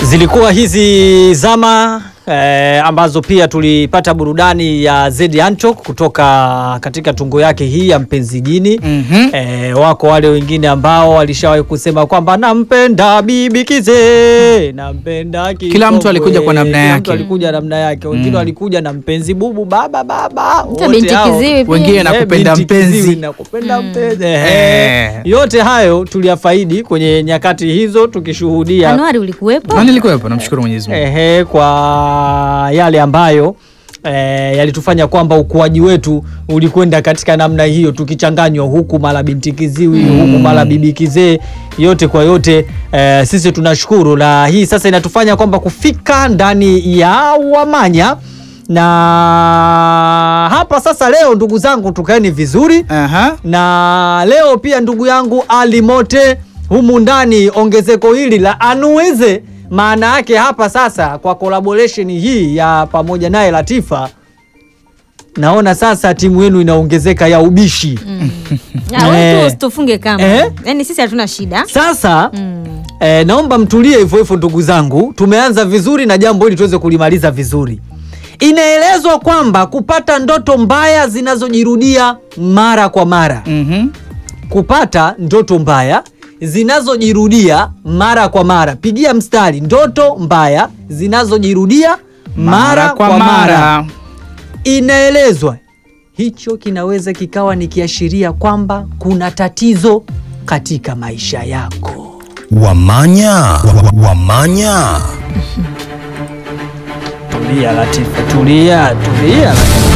Zilikuwa hizi zama eh, ambazo pia tulipata burudani ya Zedi Antwock kutoka katika tungo yake hii ya mpenzi jini. Mhm. Eh, wako wale wengine ambao walishawahi kusema kwamba nampenda bibi Kize, nampenda Kila mtu Kikongwe. alikuja kwa namna Kila yake. mtu alikuja namna yake, wengine Mm. walikuja na mpenzi bubu baba baba, Hata wote binti hao. kiziwi pia. Wengine na Eh, kupenda binti mpenzi. kiziwi na kupenda mpenzi. Eh. Ehe. Yote hayo tuliyafaidi kwenye nyakati hizo tukishuhudia Januari ulikuwepo? Na nilikuwepo, namshukuru Mwenyezi Mungu. ehe, kwa yale ambayo eh, yalitufanya kwamba ukuaji wetu ulikwenda katika namna hiyo, tukichanganywa huku mara binti kiziwi huku mara bibi kizee, yote kwa yote eh, sisi tunashukuru, na hii sasa inatufanya kwamba kufika ndani ya Wamanya na hapa sasa. Leo ndugu zangu, tukaeni vizuri Aha. na leo pia ndugu yangu Ali Mote humu ndani, ongezeko hili la anuweze, maana yake hapa sasa kwa collaboration hii ya pamoja naye Latifa, naona sasa timu yenu inaongezeka ya ubishi. Ah, wewe Eh. tu usitufunge kama. Eh? Yaani sisi hatuna shida. Sasa Mm. eh, naomba mtulie hivyo hivyo ndugu zangu, tumeanza vizuri na jambo hili tuweze kulimaliza vizuri. Inaelezwa kwamba kupata ndoto mbaya zinazojirudia mara kwa mara Mhm. kupata ndoto mbaya zinazojirudia mara kwa mara. Pigia mstari, ndoto mbaya zinazojirudia mara, kwa mara. Inaelezwa hicho kinaweza kikawa ni kiashiria kwamba kuna tatizo katika maisha yako. Wamanya, wa- wamanya. Tulia Latifa, tulia, tulia Latifa.